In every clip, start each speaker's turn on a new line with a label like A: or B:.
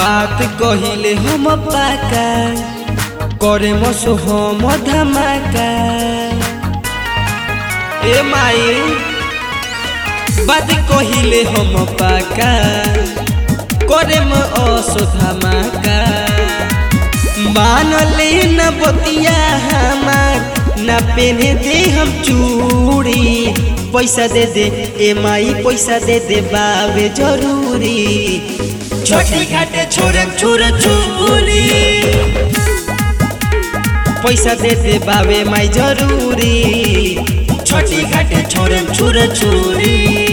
A: बात कहिले हम पाका करे मसो हम धमाका ए माई बात कहिले हम पाका करे म असो धमाका मानले न बतिया हमार न पेने दे हम चूड़ी पैसा दे दे ए माई पैसा दे दे बाबे जरूरी छोटी घाटे छोरे छुर छुरी पैसा दे दे बाबे माई जरूरी छोटी घाटे छोरे छुर छुरी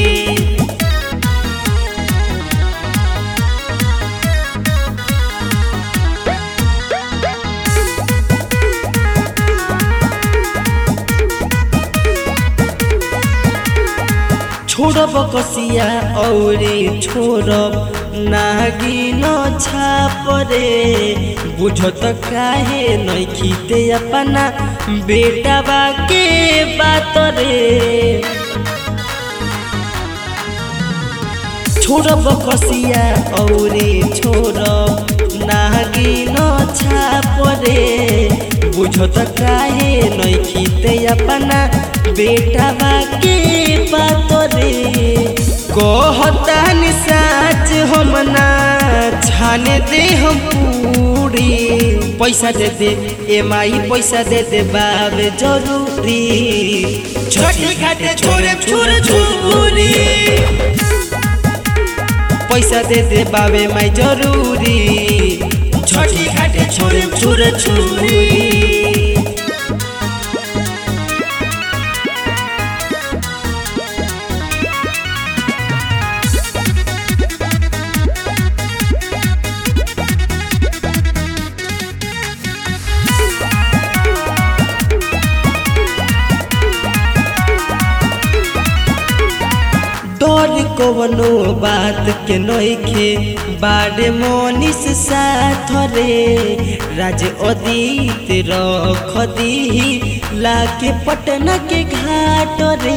A: छोड़ब कसिया औरे छोड़ब नागिन छाप रे बुझत काहे नहीं खीते अपना बेटा के बात रे छोड़ब कसिया औरे छोड़ब नागिन छाप रे बुझत काहे नहीं खीते अपना बेटा के बात रे कहता साच हम ना छाने दे हम पूरी पैसा दे दे ए माई पैसा दे दे बाबे जरूरी छोटी घाटे छोरे छुर छुरी पैसा दे दे बाबे माई जरूरी छोटी घाटे छोरे छुर छुरी डर कवनो बात के नइखे बारे मोनिस साथ रे राज अदीत रख दी लाके पटना के घाट रे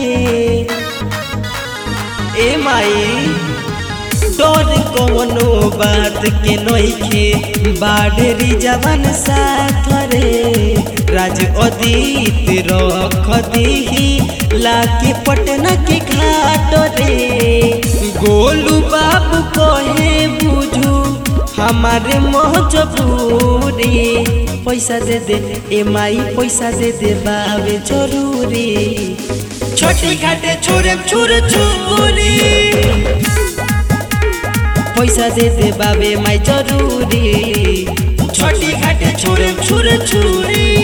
A: ए माई डर कवनो बात के नइखे बाढ़री जवान साथ रे राज अदीत रख दी लाके पटना के घाट रे गोलू बाबू कहे बुझू हमारे मजबूरी पैसा दे दे ए माई पैसा दे दे बाबे जरूरी छोटी घाटे छोरे छुर छुरी पैसा दे दे बाबे माई जरूरी छोटी घाटे छोरे छुर छुरी